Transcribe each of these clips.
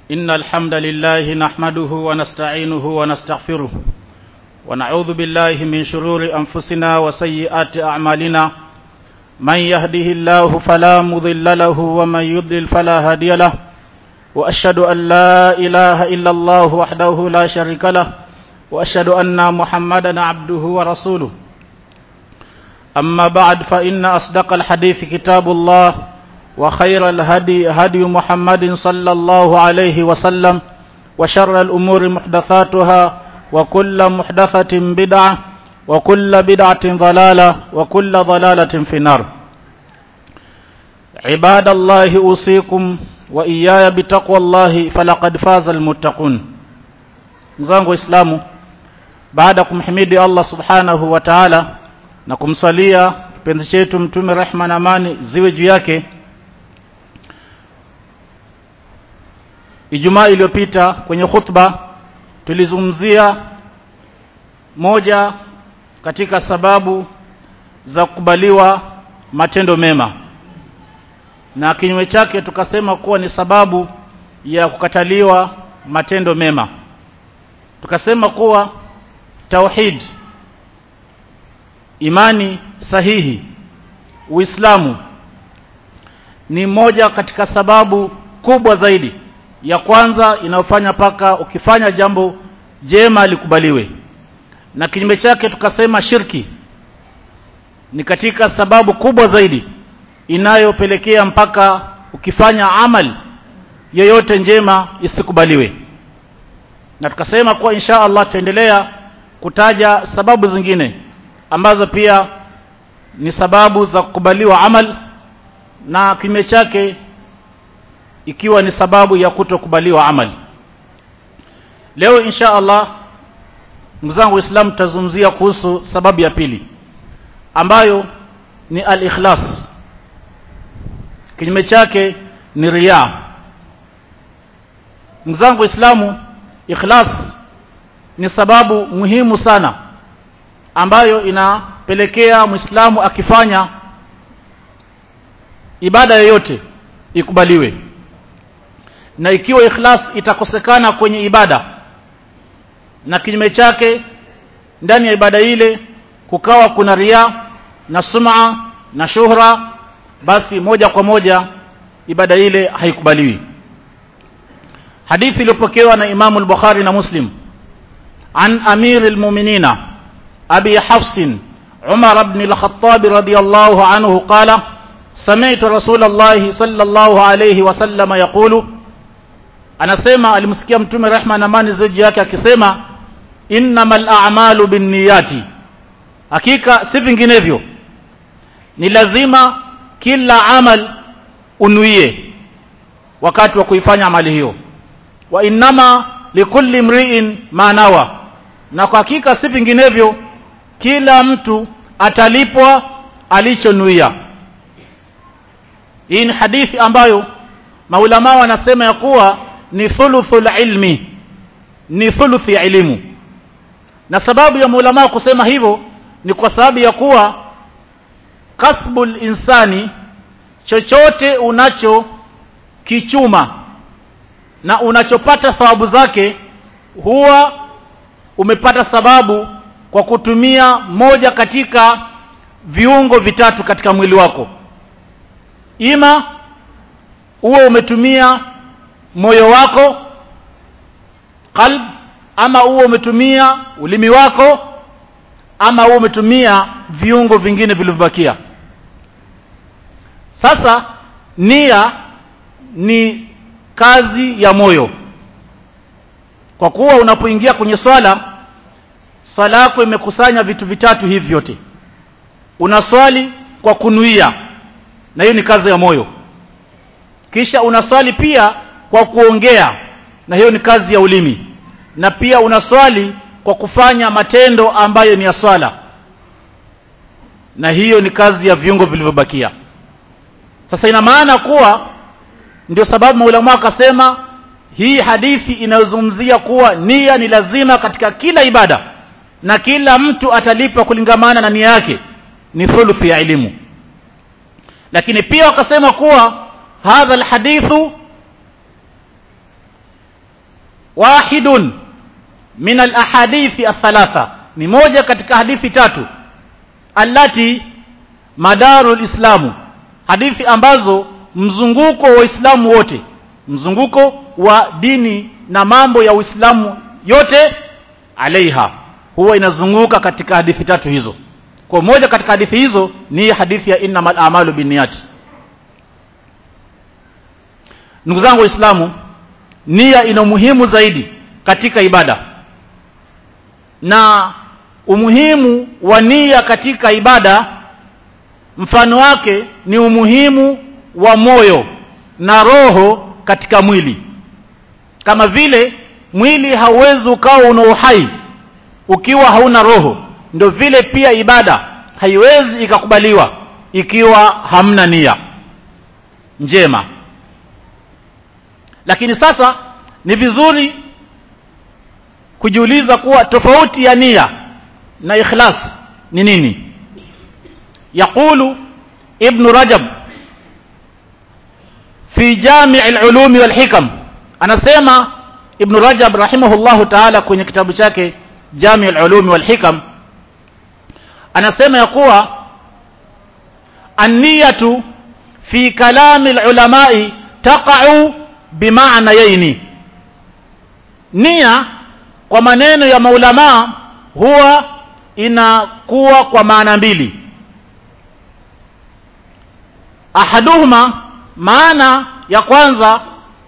إن الحمد لله نحمده ونستعينه ونستغفره ونعوذ بالله من شرور أنفسنا وسيئات أعمالنا من يهده الله فلا مضل له ومن يضلل فلا هادي له وأشهد أن لا إله إلا الله وحده لا شريك له وأشهد أن محمدا عبده ورسوله أما بعد فإن أصدق الحديث كتاب الله وخير الهدي هدي محمد صلى الله عليه وسلم وشر الأمور محدثاتها وكل محدثة بدعة وكل بدعة ضلالة وكل ضلالة في النار عباد الله أوصيكم وإياي بتقوى الله فلقد فاز المتقون mzangu waislamu baada ya kumhimidi allah subhanahu wa taala na kumsalia kipenzi chetu mtume rehma na amani ziwe juu yake ijumaa iliyopita kwenye khutba tulizungumzia moja katika sababu za kukubaliwa matendo mema na kinyume chake tukasema kuwa ni sababu ya kukataliwa matendo mema tukasema kuwa tauhid imani sahihi uislamu ni moja katika sababu kubwa zaidi ya kwanza inayofanya paka ukifanya jambo jema likubaliwe na kinyume chake tukasema shirki ni katika sababu kubwa zaidi inayopelekea mpaka ukifanya amal yoyote njema isikubaliwe na tukasema kuwa insha Allah tutaendelea kutaja sababu zingine ambazo pia ni sababu za kukubaliwa amal na kinyume chake ikiwa ni sababu ya kutokubaliwa amali leo insha Allah ndugu zangu waislamu tutazungumzia kuhusu sababu ya pili ambayo ni al-ikhlas kinyume chake ni riya ndugu zangu waislamu ikhlas ni sababu muhimu sana ambayo inapelekea muislamu akifanya ibada yoyote ikubaliwe na ikiwa ikhlas itakosekana kwenye ibada na kinyume chake ndani ya ibada ile kukawa kuna ria na sum'a na shuhra basi moja kwa moja ibada ile haikubaliwi hadithi iliyopokewa na Imam al-Bukhari na Muslim an Amir al-Mu'minina Abi Hafs Umar ibn al-Khattab radiyallahu anhu qala سمعت رسول الله صلى الله عليه وسلم يقول anasema alimsikia mtume rehma na amani zaidi yake akisema innamal a'malu binniyati hakika si vinginevyo ni lazima kila amal unuie wakati wa kuifanya amali hiyo wa innama likulli mri'in ma nawa na kwa hakika si vinginevyo kila mtu atalipwa alichonuia hii ni hadithi ambayo maulama wanasema ya kuwa ni thuluthul ilmi ni thuluthi ya elimu na sababu ya maulama kusema hivyo ni kwa sababu ya kuwa kasbul insani chochote unacho kichuma na unachopata thawabu zake huwa umepata sababu kwa kutumia moja katika viungo vitatu katika mwili wako ima uwe umetumia moyo wako qalb ama uwe umetumia ulimi wako ama uwe umetumia viungo vingine vilivyobakia sasa nia ni kazi ya moyo kwa kuwa unapoingia kwenye swala swala yako imekusanya vitu vitatu hivi vyote unaswali kwa kunuia na hiyo ni kazi ya moyo kisha unaswali pia kwa kuongea na hiyo ni kazi ya ulimi na pia unaswali kwa kufanya matendo ambayo ni ya swala na hiyo ni kazi ya viungo vilivyobakia sasa ina maana kuwa ndio sababu maulama akasema hii hadithi inayozungumzia kuwa nia ni lazima katika kila ibada na kila mtu atalipa kulingamana na nia yake ni thuluthi ya elimu lakini pia wakasema kuwa hadha alhadithu wahidun min alahadithi athalatha ni moja katika hadithi tatu allati madaru lislamu hadithi ambazo mzunguko wa Uislamu wote mzunguko wa dini na mambo ya Uislamu yote alaiha huwa inazunguka katika hadithi tatu hizo kwa moja katika hadithi hizo ni hadithi ya innamal a'malu binniyat ndugu zangu waislamu nia ina umuhimu zaidi katika ibada na umuhimu wa nia katika ibada mfano wake ni umuhimu wa moyo na roho katika mwili kama vile mwili hauwezi ukawa una uhai ukiwa hauna roho ndio vile pia ibada haiwezi ikakubaliwa ikiwa hamna nia njema lakini sasa ni vizuri kujiuliza kuwa tofauti ya nia na ikhlas ni nini yaqulu ibn rajab fi jami' al-ulum wal hikam anasema ibn rajab rahimahullahu ta'ala kwenye kitabu chake jami' al-ulum wal hikam anasema ya kuwa an-niyatu fi kalami al-ulama'i taqa'u bimaana yaini nia kwa maneno ya maulamaa huwa inakuwa kwa maana mbili ahaduhuma maana ya kwanza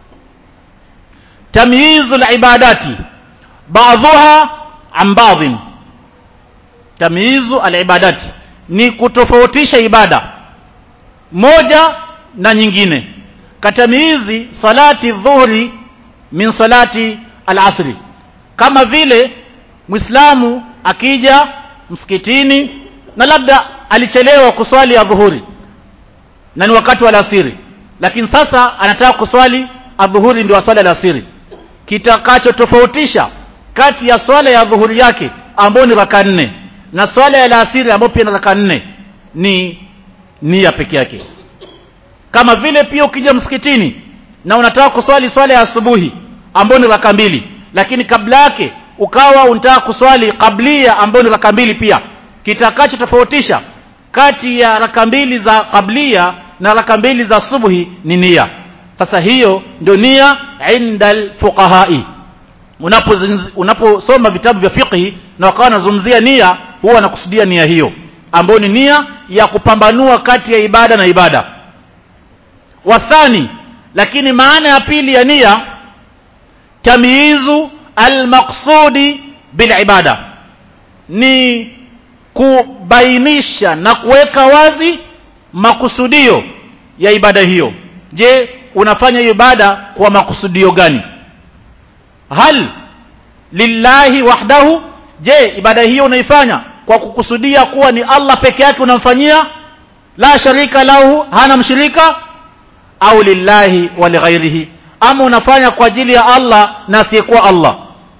tamyizu alibadati baadhuha an baadhin tamyizu alibadati ni kutofautisha ibada moja na nyingine katamizi salati dhuhri min salati alasri kama vile muislamu akija msikitini na labda alichelewa kuswali ya dhuhuri na ni wakati wa alasiri lakini sasa anataka kuswali adhuhuri ndio swala la asiri kitakachotofautisha kati ya swala ya dhuhuri yake ambayo ni raka nne na swala ya alasiri ambayo pia ni raka nne ni nia peke yake kama vile pia ukija msikitini na unataka kuswali swala ya asubuhi ambayo ni raka mbili lakini kabla yake ukawa unataka kuswali kablia ambayo ni raka mbili pia kitakacho tofautisha kati ya raka mbili za kablia na raka mbili za subuhi ni nia sasa hiyo ndio nia inda fuqahai unaposoma unapo vitabu vya fiqhi na wakawa wanazungumzia nia huwa wanakusudia nia hiyo ambayo ni nia ya kupambanua kati ya ibada na ibada wathani lakini maana ya pili ya nia tamyizu almaqsudi bilibada ni kubainisha na kuweka wazi makusudio ya ibada hiyo je unafanya hiyo ibada kwa makusudio gani hal lillahi wahdahu je ibada hiyo unaifanya kwa kukusudia kuwa ni Allah peke yake unamfanyia la sharika lahu hana mshirika au lillahi wa lighairihi ama unafanya kwa ajili ya Allah na asiyekuwa Allah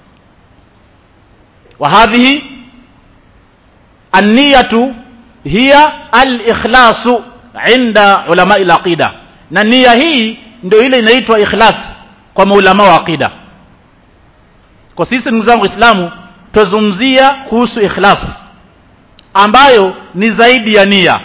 wa hadhihi an-niyatu hiya al-ikhlasu inda ulama al-aqida na nia hii ndio ile inaitwa ikhlas kwa maulama wa aqida kwa sisi ndugu zangu Waislamu tuzungumzia kuhusu ikhlas ambayo ni zaidi ya nia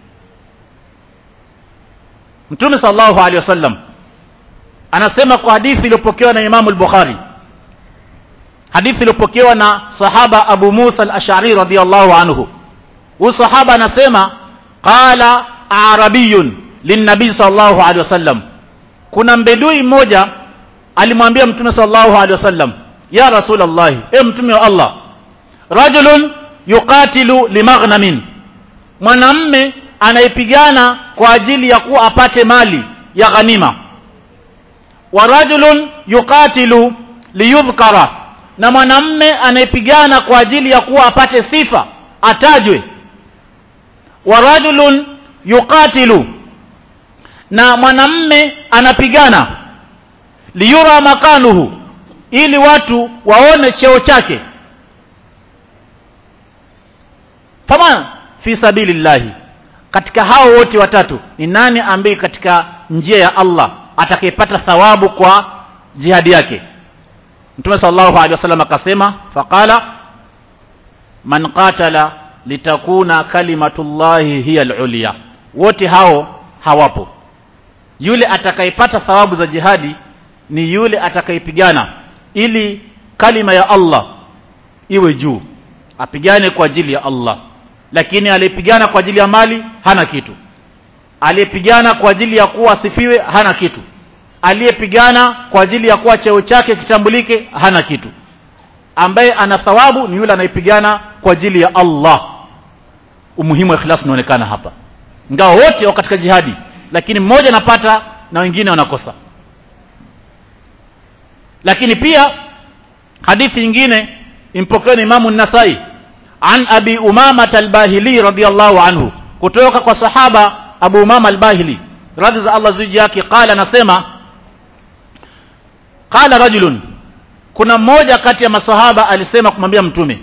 Mtume sallallahu alaihi wasallam anasema kwa hadithi iliyopokewa na Imam al-Bukhari hadithi iliyopokewa na sahaba Abu Musa al-Ash'ari radhiyallahu anhu huyu sahaba anasema qala arabiyun linnabii sallallahu alaihi wasallam kuna mbedui mmoja alimwambia mtume sallallahu alaihi wasallam ya rasulullah e mtume wa Allah rajulun yuqatilu limaghnamin mwanamme anayepigana kwa ajili ya kuwa apate mali ya ghanima wa rajulun yuqatilu liyudhkara na mwanamme anayepigana kwa ajili ya kuwa apate sifa atajwe wa rajulun yuqatilu na mwanamme anapigana liyura makanuhu ili watu waone cheo chake fama fi sabilillahi katika hao wote watatu ni nani ambaye katika njia ya Allah atakayepata thawabu kwa jihadi yake mtume sallallahu alaihi wasallam akasema faqala man qatala litakuna kalimatullahi hiya al-ulya wote hao hawapo yule atakayepata thawabu za jihadi ni yule atakayepigana ili kalima ya Allah iwe juu apigane kwa ajili ya Allah lakini aliyepigana kwa ajili ya mali hana kitu aliyepigana kwa ajili ya kuwa asifiwe hana kitu aliyepigana kwa ajili ya kuwa cheo chake kitambulike hana kitu ambaye ana thawabu ni yule anayepigana kwa ajili ya Allah umuhimu wa ikhlas unaonekana hapa ingawa wote wako katika jihadi lakini mmoja anapata na wengine wanakosa lakini pia hadithi nyingine impokewa Imamu Nasai an Abi Umama al-Bahili radhiyallahu anhu kutoka kwa sahaba Abu Umama al-Bahili radhi za Allah ziji yake qala anasema qala rajulun kuna mmoja kati ya masahaba alisema kumwambia mtume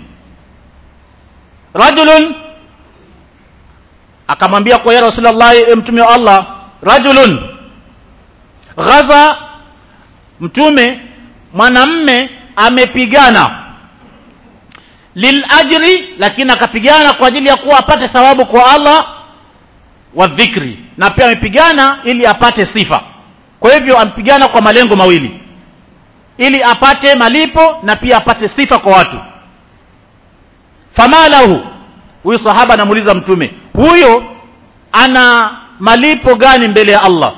rajulun akamwambia kwa ya rasulullah e mtume wa Allah rajulun ghaza mtume mwanamme amepigana lil ajri lakini akapigana kwa ajili ya kuwa apate thawabu kwa Allah wa dhikri na pia amepigana ili apate sifa kwa hivyo ampigana kwa malengo mawili ili apate malipo na pia apate sifa kwa watu famalahu huyu sahaba anamuuliza mtume huyo ana malipo gani mbele ya Allah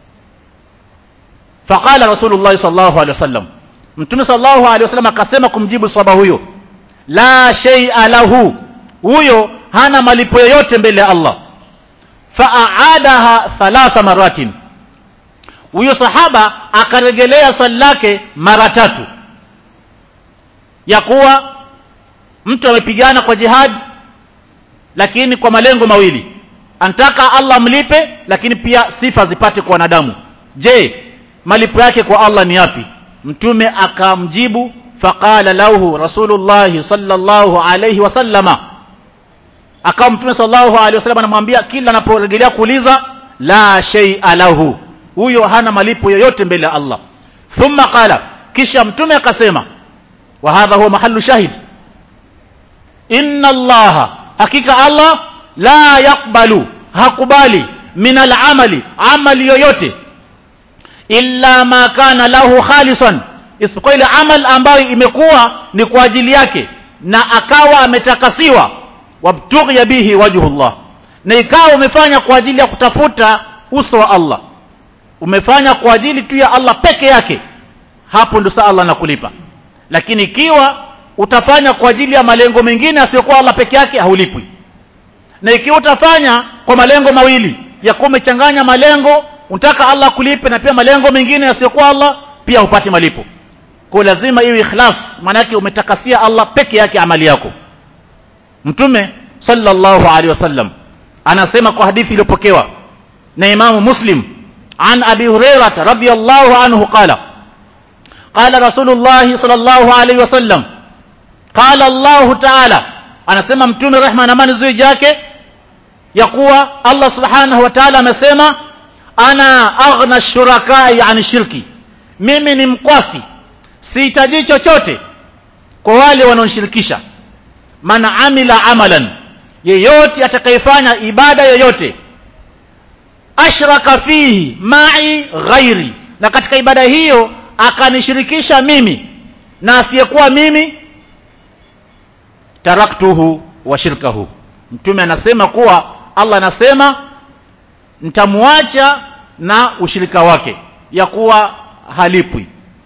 faqala rasulullah sallallahu alaihi wasallam mtume sallallahu alaihi wasallam akasema kumjibu sahaba huyo la shay'a lahu huyo hana malipo yoyote mbele ya Allah fa'adaha thalatha maratin huyo sahaba akarejelea swali lake mara tatu ya kuwa mtu amepigana kwa jihad lakini kwa malengo mawili anataka Allah mlipe lakini pia sifa zipate kwa wanadamu je malipo yake kwa Allah ni yapi mtume akamjibu faqala lahu rasulullah sallallahu alayhi wasallama akawa mtume sallallahu alayhi wasallam anamwambia kila anaporejelea kuuliza la shay'a lahu huyo hana malipo yoyote mbele ya Allah thumma qala kisha mtume akasema wa hadha huwa mahallu shahid inna allaha hakika Allah la yakbalu hakubali min al-amali amali yoyote illa ma kana lahu khalisan isipokuwa ile amal ambayo imekuwa ni kwa ajili yake na akawa ametakasiwa wabtughi bihi wajhullah na ikawa umefanya kwa ajili ya kutafuta uso wa Allah umefanya kwa ajili tu ya Allah peke yake hapo ndio saa Allah anakulipa lakini ikiwa utafanya kwa ajili ya malengo mengine asiyokuwa Allah peke yake haulipwi na ikiwa utafanya kwa malengo mawili ya kuwa umechanganya malengo unataka Allah kulipe na pia malengo mengine yasiyokuwa Allah pia upate malipo kwa lazima iwe ikhlas maana yake umetakasia Allah peke yake amali yako mtume sallallahu alaihi wasallam anasema kwa hadithi iliyopokewa na Imamu Muslim عن أبي هريرة رضي الله عنه قال قال رسول الله صلى الله عليه وسلم قال الله تعالى anasema mtume rehma na amani zuu yake ya kuwa Allah subhanahu wa ta'ala amesema ana aghna shurakai an shirki mimi ni mkwasi sihitaji chochote kwa wale wanaonishirikisha man amila amalan yeyote atakayefanya ibada yoyote ashraka fihi ma'i ghairi na katika ibada hiyo akanishirikisha mimi na asiyekuwa mimi taraktuhu wa shirkahu mtume anasema kuwa Allah anasema nitamuacha na ushirika wake ya kuwa halipwi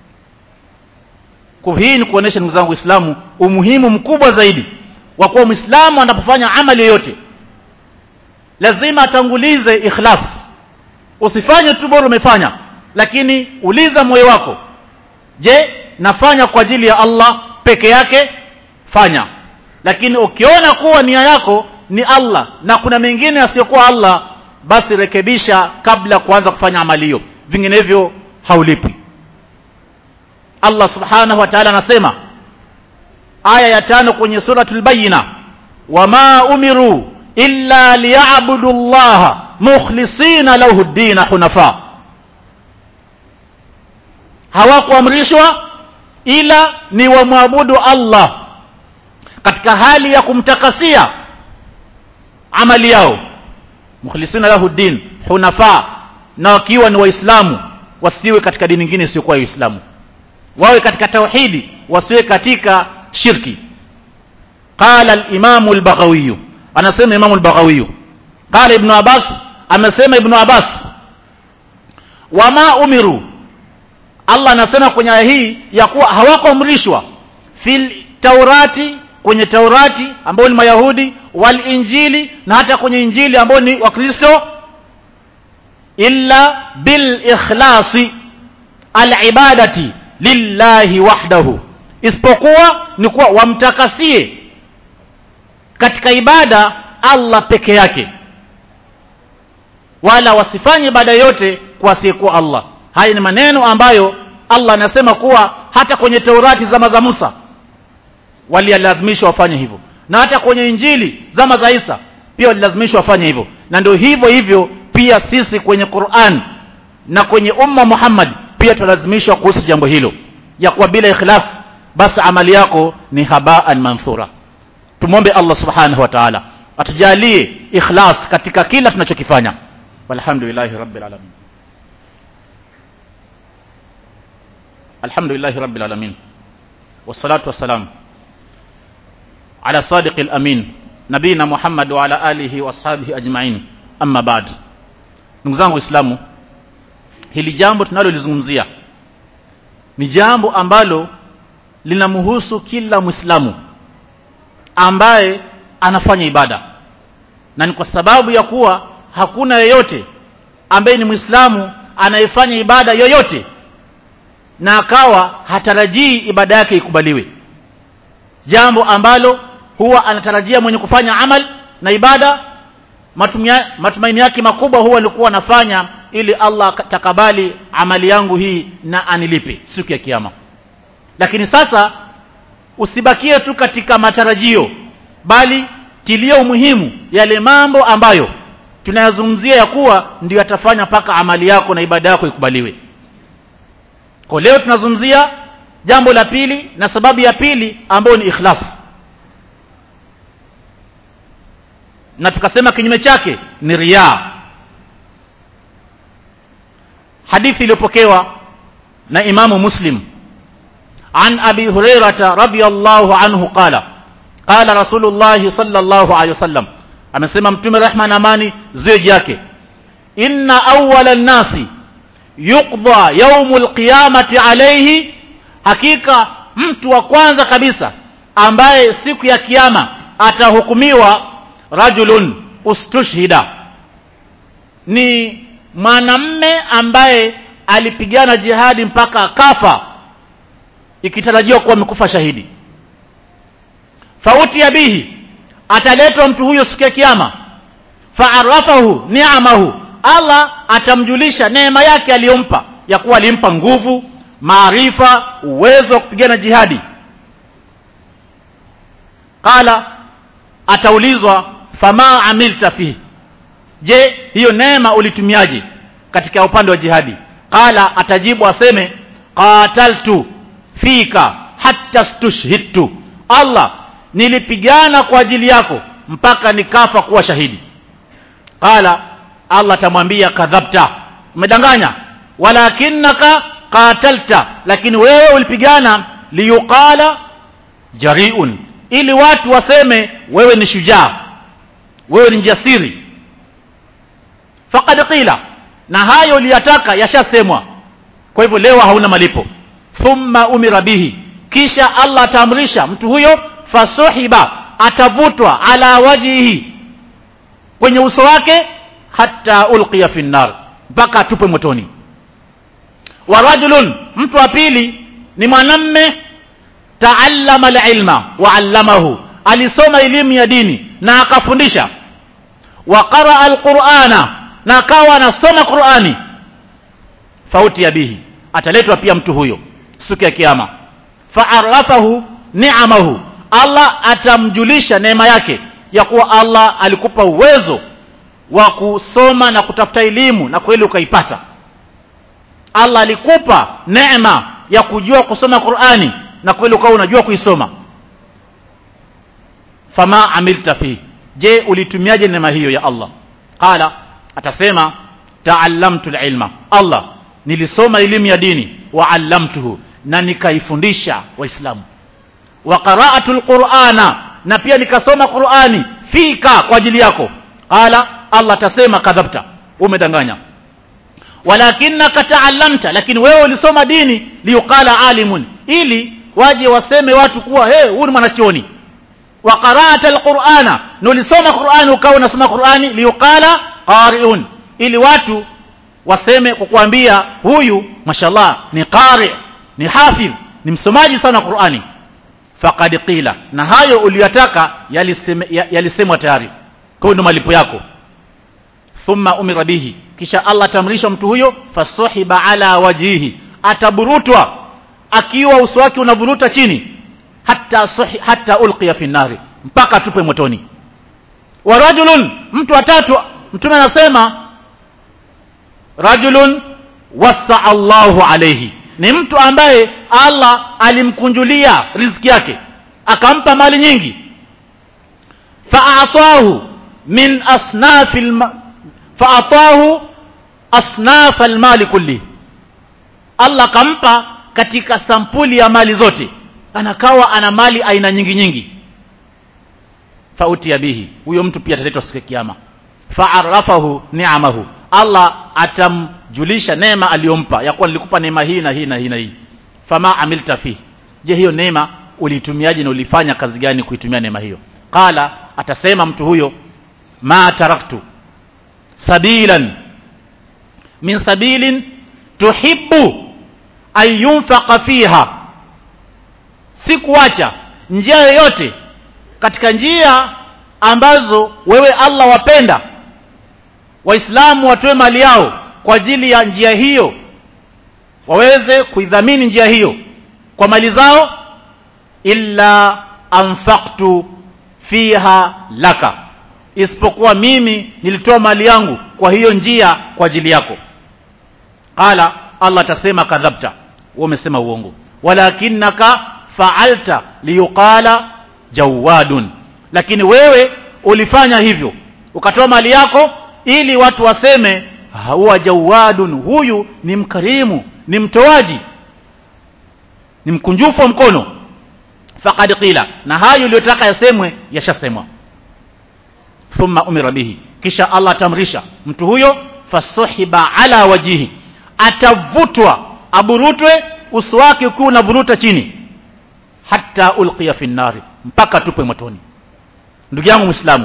kwa hii ni kuonesha ndugu zangu Uislamu umuhimu mkubwa zaidi wa kuwa Muislamu anapofanya amali yoyote lazima atangulize ikhlas usifanye tu bora umefanya lakini uliza moyo wako je nafanya kwa ajili ya Allah peke yake fanya lakini ukiona kuwa nia yako ni Allah na kuna mengine asiyokuwa Allah basi rekebisha kabla kuanza kufanya amali hiyo vinginevyo haulipwi Allah subhanahu wa ta'ala anasema aya ya tano kwenye suratul bayina wama umiru illa liya'budu Allah mukhlisina lahu ad-din hunafa hawakuamrishwa ila ni wamwabudu Allah katika hali ya kumtakasia amali yao mukhlisina lahu din hunafa na wakiwa ni waislamu wasiwe katika dini nyingine isiyokuwa uislamu wawe katika tauhidi wasiwe katika shirki qala al-imam al-baghawi anasema imam al-baghawi qala ibn abbas amesema ibn abbas wama umiru Allah anasema kwenye aya hii ya kuwa hawakuamrishwa fil taurati kwenye taurati ambao ni mayahudi wal injili na hata kwenye injili ambao ni wakristo illa bil ikhlasi al ibadati lillahi wahdahu isipokuwa ni kuwa wamtakasie katika ibada Allah peke yake wala wasifanye ibada yote kwa asiyekuwa Allah haya ni maneno ambayo Allah anasema kuwa hata kwenye Taurati zama za Musa walialazimishwa wafanye hivyo na hata kwenye Injili zama za Isa pia walilazimishwa wafanye hivyo na ndio hivyo hivyo pia sisi kwenye Qur'an na kwenye umma Muhammad pia tulazimishwa kuhusu jambo hilo ya kuwa bila ikhlas basi amali yako ni habaan manthura tumwombe Allah subhanahu wa ta'ala atujalie ikhlas katika kila tunachokifanya walhamdulillahi rabbil alamin alhamdulillahi rabbil alamin wassalatu wassalam ala sadiqil amin nabina muhammad wa ala alihi wa ashabihi ajma'in amma ba'd ndugu zangu waislamu hili jambo tunalolizungumzia ni jambo ambalo linamhusu kila muislamu ambaye anafanya ibada na ni kwa sababu ya kuwa hakuna yeyote ambaye ni muislamu anayefanya ibada yoyote na akawa hatarajii ibada yake ikubaliwe jambo ambalo huwa anatarajia mwenye kufanya amal na ibada matumia, matumaini yake makubwa huwa alikuwa anafanya ili Allah takabali amali yangu hii na anilipe siku ya kiyama lakini sasa usibakie tu katika matarajio bali tilia umuhimu yale mambo ambayo tunayazungumzia ya kuwa ndio yatafanya mpaka amali yako na ibada yako ikubaliwe kwa leo tunazungumzia jambo la pili na sababu ya pili ambayo ni ikhlas na tukasema kinyume chake ni riaa hadithi iliyopokewa na imamu muslim عن أبي هريرة رضي الله عنه قال قال رسول الله صلى الله عليه وسلم amesema mtume rehma na amani ziwe yake inna awwala nnasi yuqda yaumul qiyamati alayhi hakika mtu wa kwanza kabisa ambaye siku ya kiyama atahukumiwa rajulun ustushhida ni mwanamme ambaye alipigana jihadi mpaka kafa ikitarajiwa kuwa amekufa shahidi fauti ya bihi ataletwa mtu huyo siku ya kiyama faarafahu ni'amahu Allah atamjulisha neema yake aliyompa ya kuwa alimpa nguvu maarifa uwezo wa kupigana jihadi qala ataulizwa fama amilta fihi je hiyo neema ulitumiaje katika upande wa jihadi qala atajibu aseme qataltu fika hatta stushhidtu Allah nilipigana kwa ajili yako mpaka nikafa kuwa shahidi qala Allah atamwambia kadhabta umedanganya walakinaka qatalta lakini wewe ulipigana liyuqala jariun ili watu waseme wewe ni shujaa wewe ni jasiri faqad qila na hayo uliyataka yashasemwa kwa hivyo leo hauna malipo thumma umira bihi kisha Allah ataamrisha mtu huyo fasuhiba atavutwa ala wajihi kwenye uso wake hata ulqiya fi nar mpaka atupwe motoni wa rajulun mtu wa pili ni mwanamme taallama alilma wa allamahu alisoma elimu ya dini na akafundisha wa qaraa alqur'ana na akawa anasoma qur'ani fauti ya bihi ataletwa pia mtu huyo siku ya kiyama faarafahu ni'amahu Allah atamjulisha neema yake ya kuwa Allah alikupa uwezo wa kusoma na kutafuta elimu na kweli ukaipata Allah alikupa neema ya kujua kusoma Qur'ani na kweli ukawa unajua kuisoma fama amilta fi je ulitumiaje neema hiyo ya Allah qala atasema ta'allamtu ilma Allah nilisoma elimu ya dini wa allamtuhu na nikaifundisha waislamu wa qara'atu alqur'ana na pia nikasoma Qur'ani fika kwa ajili yako qala Allah atasema kadhabta umedanganya walakinaka ta'allamta lakini wewe ulisoma dini liuqala alimun ili waje waseme watu kuwa he huyu ni mwanachuoni wa qara'ata alqur'ana na ulisoma Qur'ani ukawa unasoma Qur'ani liuqala qari'un ili watu waseme kukuambia huyu mashallah ni qari ni hafidh ni msomaji sana Qur'ani faqad qila na hayo uliyotaka yalisemwa yali tayari kwa hiyo ndo malipo yako thumma umira bihi kisha Allah tamrisha mtu huyo fasuhiba ala wajihi ataburutwa akiwa uso wake unavuruta chini hata suhi, hata ulqiya fi nari mpaka tupe motoni wa rajulun mtu watatu mtume anasema rajulun wasa Allahu alayhi ni mtu ambaye Allah alimkunjulia riziki yake akampa mali nyingi fa'atahu min asnafil fa'atahu asnaf almali kulli Allah kampa katika sampuli ya mali zote anakawa ana mali aina nyingi nyingi fauti ya bihi huyo mtu pia ataletwa siku ya kiyama fa'arafahu ni'amahu Allah atamjulisha neema aliyompa ya kuwa nilikupa neema hii na hii na hii na hii fama amilta fi je hiyo neema ulitumiaje na ulifanya kazi gani kuitumia neema hiyo qala atasema mtu huyo ma taraktu sabilan min sabilin tuhibbu an yunfaqa fiha sikuacha njia yoyote katika njia ambazo wewe Allah wapenda waislamu watoe mali yao kwa ajili ya njia hiyo waweze kuidhamini njia hiyo kwa mali zao illa anfaqtu fiha laka isipokuwa mimi nilitoa mali yangu kwa hiyo njia kwa ajili yako qala Allah atasema kadhabta wewe umesema uongo walakinaka fa'alta liyuqala jawadun lakini wewe ulifanya hivyo ukatoa mali yako ili watu waseme huwa jawadun huyu ni mkarimu ni mtoaji ni mkunjufu wa mkono faqad qila na hayo uliyotaka yasemwe yashasemwa thumma umira bihi kisha Allah atamrisha mtu huyo fasuhiba ala wajihi atavutwa aburutwe uso wake ukiwa unavuruta chini hata ulqiya fi nnari mpaka tupwe motoni ndugu yangu muislamu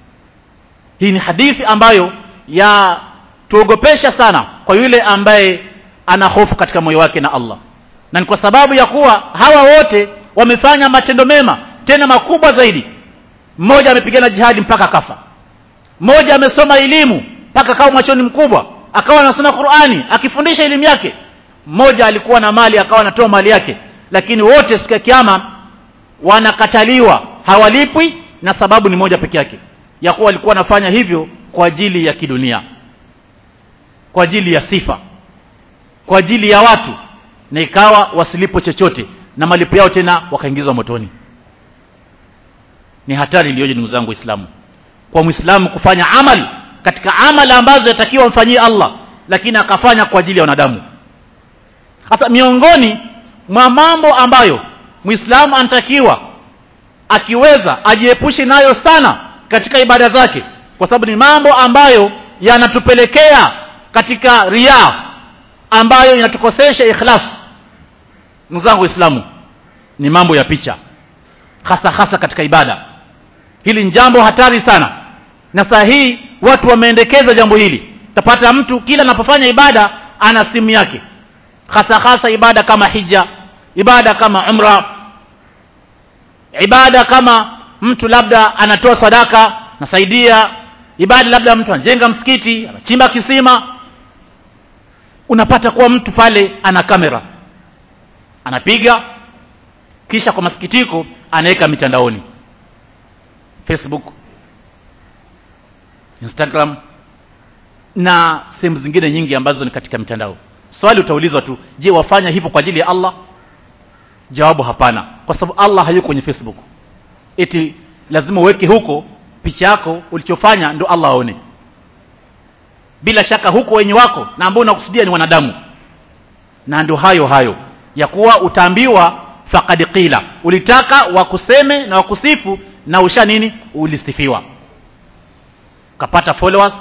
hii ni hadithi ambayo ya tuogopesha sana kwa yule ambaye ana hofu katika moyo wake na Allah na ni kwa sababu ya kuwa hawa wote wamefanya matendo mema tena makubwa zaidi mmoja amepigana jihadi mpaka kafa mmoja amesoma elimu mpaka akawa mwachoni mkubwa akawa anasoma Qur'ani akifundisha elimu yake mmoja alikuwa na mali akawa anatoa mali yake lakini wote siku ya kiyama wanakataliwa hawalipwi na sababu ni moja peke yake ya kuwa walikuwa wanafanya hivyo kwa ajili ya kidunia kwa ajili ya sifa kwa ajili ya watu na ikawa wasilipo chochote na malipo yao tena wakaingizwa motoni ni hatari iliyoje ndugu zangu waislamu kwa muislamu kufanya amali katika amali ambazo yatakiwa mfanyie Allah lakini akafanya kwa ajili ya wanadamu hasa miongoni mwa mambo ambayo muislamu anatakiwa akiweza ajiepushe nayo sana katika ibada zake kwa sababu ni mambo ambayo yanatupelekea katika ria ambayo inatukosesha ikhlas ndugu zangu waislamu ni mambo ya picha hasa hasa katika ibada hili ni jambo hatari sana na saa hii watu wameendekeza jambo hili tapata mtu kila anapofanya ibada ana simu yake hasa hasa ibada kama hija ibada kama umra ibada kama mtu labda anatoa sadaka nasaidia ibada labda mtu anajenga msikiti anachimba kisima unapata kuwa mtu pale ana kamera anapiga kisha kwa masikitiko anaweka mitandaoni Facebook Instagram na sehemu zingine nyingi ambazo ni katika mitandao swali utaulizwa tu je wafanya hivyo kwa ajili ya Allah jawabu hapana kwa sababu Allah hayuko kwenye Facebook eti lazima uweke huko picha yako ulichofanya ndo Allah aone bila shaka huko wenye wako na ambao unakusudia ni wanadamu na ndio hayo hayo ya kuwa utaambiwa faqad qila ulitaka wakuseme na wakusifu na usha nini ulisifiwa ukapata followers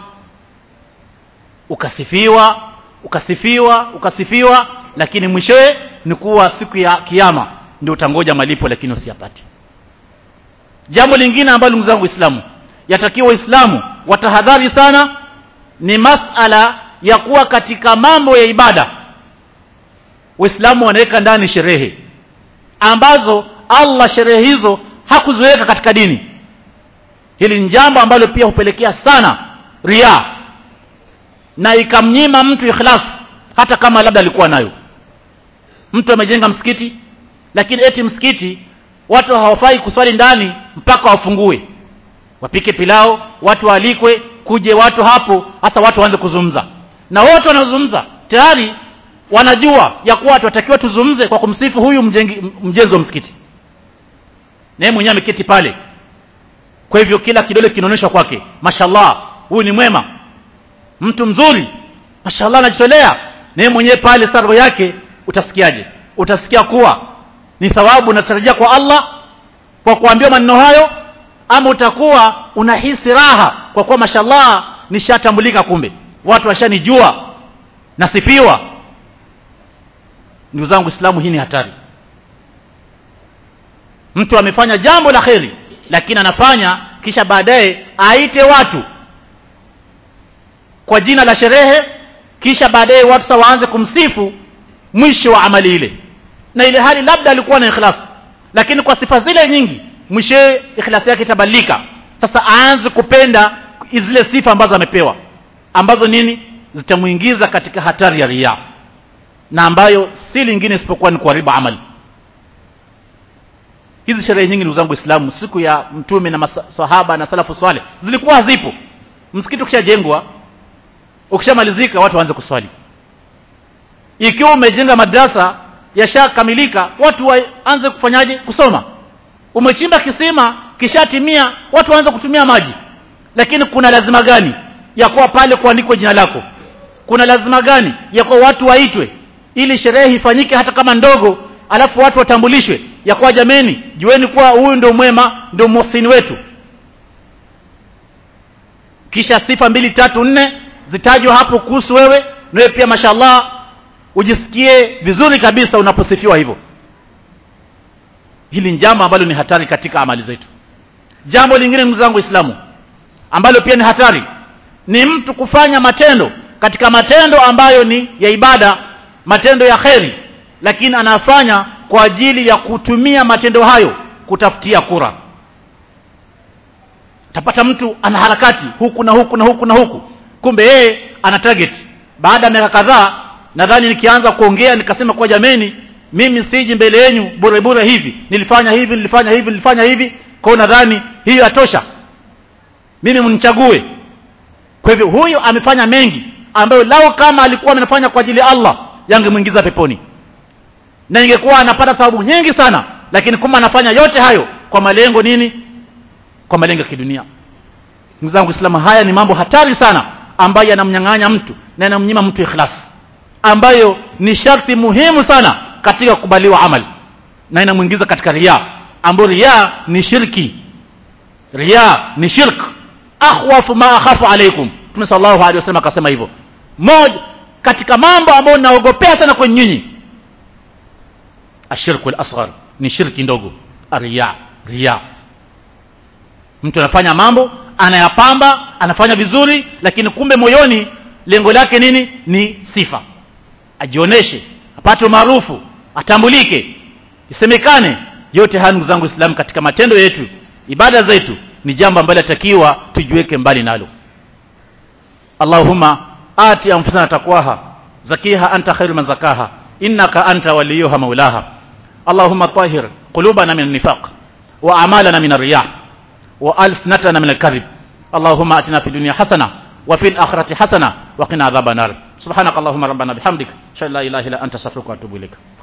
ukasifiwa ukasifiwa ukasifiwa lakini mwishowe ni kuwa siku ya kiyama ndio utangoja malipo lakini usiyapati jambo lingine ambalo ndugu zangu waislamu yatakiwa waislamu watahadhari sana ni masala ya kuwa katika mambo ya ibada waislamu wanaweka ndani sherehe ambazo Allah sherehe hizo hakuziweka katika dini hili ni jambo ambalo pia hupelekea sana ria na ikamnyima mtu ikhlas hata kama labda alikuwa nayo mtu amejenga msikiti lakini eti msikiti watu hawafai kuswali ndani mpaka wafungue wapike pilao watu waalikwe kuje watu hapo hasa watu waanze kuzungumza na wote wanazungumza tayari wanajua ya kuwa tunatakiwa tuzungumze kwa kumsifu huyu mjengi, mjenzi wa msikiti naye mwenyewe ameketi pale kwa hivyo kila kidole kinaonyeshwa kwake mashallah huyu ni mwema mtu mzuri mashallah anajitolea naye mwenyewe pale sarwa yake utasikiaje utasikia kuwa ni thawabu unatarajia kwa Allah kwa kuambiwa maneno hayo ama utakuwa unahisi raha kwa kuwa mashallah nishatambulika kumbe watu washanijua nasifiwa ndugu zangu islamu hii ni hatari mtu amefanya jambo la kheri lakini anafanya kisha baadaye aite watu kwa jina la sherehe kisha baadaye watu sa waanze kumsifu mwisho wa amali ile na ile hali labda alikuwa na ikhlas lakini kwa sifa zile nyingi mwishowe ikhlas yake itabadilika sasa aanze kupenda zile sifa ambazo amepewa ambazo nini zitamuingiza katika hatari ya riya na ambayo si lingine isipokuwa ni kuharibu amali hizi sherehe nyingi ndugu zangu Waislamu siku ya mtume na masahaba na salafu swale zilikuwa hazipo msikiti ukishajengwa ukishamalizika watu waanze kuswali ikiwa umejenga madrasa yashakamilika watu waanze kufanyaje kusoma umechimba kisima kishatimia watu waanze kutumia maji lakini kuna lazima gani ya kuwa pale kuandikwa jina lako kuna lazima gani ya kuwa watu waitwe ili sherehe ifanyike hata kama ndogo alafu watu watambulishwe ya kuwa jameni jueni kuwa huyu ndio mwema ndio muhsini wetu kisha sifa mbili tatu nne zitajwa hapo kuhusu wewe na wewe pia mashallah ujisikie vizuri kabisa unaposifiwa hivyo hili ni jambo ambalo ni hatari katika amali zetu jambo lingine ndugu zangu waislamu ambalo pia ni hatari ni mtu kufanya matendo katika matendo ambayo ni ya ibada matendo ya kheri lakini anafanya kwa ajili ya kutumia matendo hayo kutafutia kura tapata mtu ana harakati huku na huku na huku na huku kumbe yeye ana target baada ya miaka kadhaa nadhani nikianza kuongea nikasema kwa jameni mimi siji mbele yenu bure bure hivi nilifanya hivi nilifanya hivi nilifanya hivi kwa nadhani hiyo yatosha mimi mnichague kwa hivyo huyu amefanya mengi ambayo lao kama alikuwa anafanya kwa ajili ya Allah yangemwingiza peponi na ingekuwa anapata thawabu nyingi sana lakini kuma anafanya yote hayo kwa malengo nini kwa malengo ya kidunia ndugu zangu Uislamu haya ni mambo hatari sana ambayo yanamnyang'anya mtu na yanamnyima mtu ikhlas ambayo ni sharti muhimu sana katika kukubaliwa amali na inamuingiza katika riya ambayo riya ni shirki riya ni shirk akhwafu ma akhafu alaikum Mtume sallallahu alaihi wasallam akasema hivyo moja katika mambo ambayo naogopea sana kwenye nyinyi ashirku al-asghar ni shirki ndogo riya riya mtu anafanya mambo anayapamba anafanya vizuri lakini kumbe moyoni lengo lake nini ni sifa ajioneshe apate umaarufu atambulike isemekane yote haya ndugu zangu Islam katika matendo yetu ibada zetu ni jambo ambalo latakiwa tujiweke mbali nalo Allahumma ati anfusana taqwaha zakiha anta khairu man zakaha innaka anta waliyuha maulaha Allahumma tahhir qulubana min an-nifaq wa a'malana min ar-riyah wa alsinatana min al-kadhib Allahumma atina fid dunya hasana wa fil akhirati hasana wa qina adhaban nar subhanakallahumma rabbana bihamdika shalla ilaha illa anta astaghfiruka wa atubu ilaik